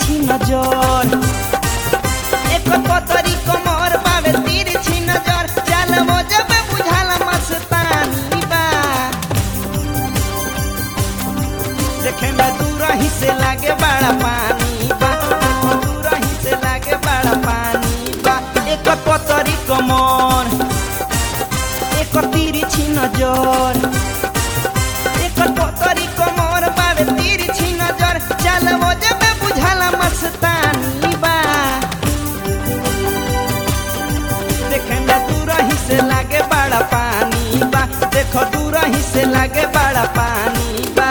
तिरछी नजर एक पतरी कमर बावे तिरछी नजर चल मोजब बुझाला मस्तानी बा देखे में दूर ही से लागे बड़ा पानी बा दूर ही से लागे बड़ा पानी बा एक पतरी कमर एक तिरछी नजर एक पतरी कमर बावे तिरछी नजर चल मोजब बुझाला मस्तानी बा देखे में दूर ही से लागे बड़ा पानी बा देखो दूर ही से लागे बड़ा पानी बा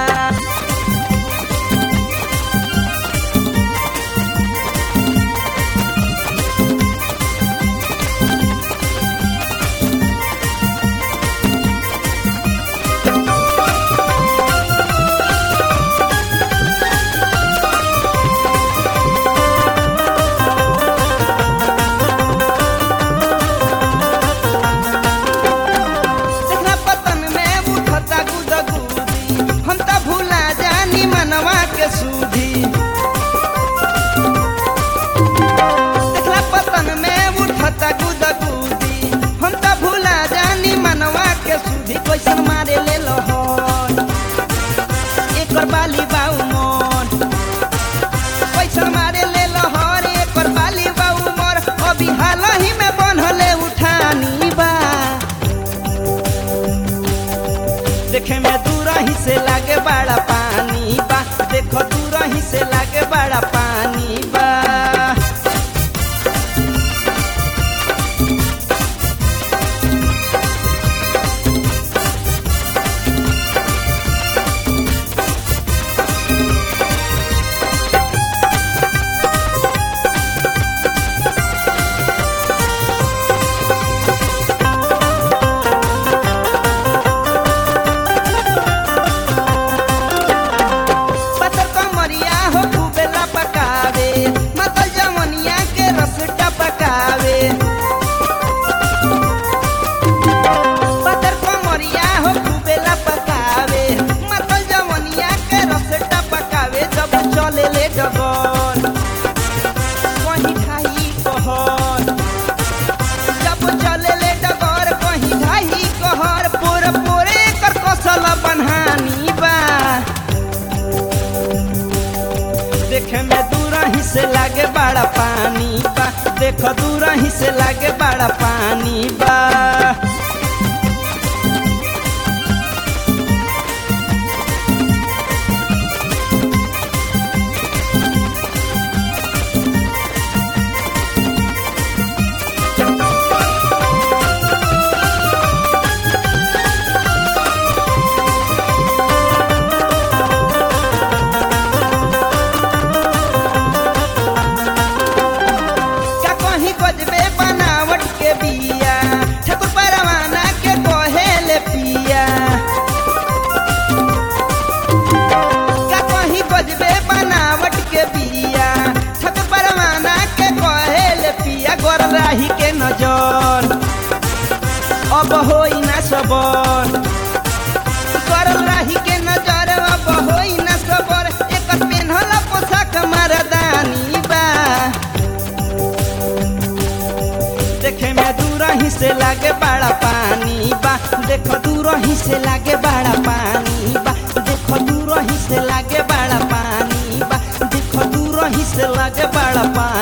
देखना पतन में उठता गुदगुदी हम त भूला जानी मनवा के सूधी देखला पतन में उठता गुदगुदी हम त भूला जानी मनवा के सूधी कैसन मारे ले लहर एकर बाली बाऊ मन कैसन मारे ले लहर एकर बाली बाऊ मोर अभी हाल ही में बनले उठानी बा देखे में दूर ही से लागे बड़ा पानी बा देखो दूर ही से लागे बड़ा पानी बा पतर कमरिया हो खूबेला पकावे मतल जवनिया के रस टपकावे पतर कमरिया हो खूबेला पकावे मतल जवनिया के रस टपकावे जब चले ले डगर कहीं खाई कहर जब चले ले डगर कहीं खाई कहर पोर पोरे कर कसल बनहानी बा देखे में दूर ही से लागे बड़ा पानी बा देखो दूर ही से लागे बड़ा पानी बा का कहीं गजबे बनावट के बिया ठाकुर परवाना के कहेले पिया का कहीं गजबे बनावट के बिया ठाकुर परवाना के कहेले पिया गोर राही के नजर अब होई ना सबर गोर राही के नजर अब होई ना सबर एकर पेन्हल पोशाक मरदानी बा देखे में दूर ही से लागे बड़ा पानी बा देखो दूर ही से लागे बड़ा पानी बा देखो दूर ही से लागे बड़ा पानी बा देखो दूर ही से लागे बड़ा पानी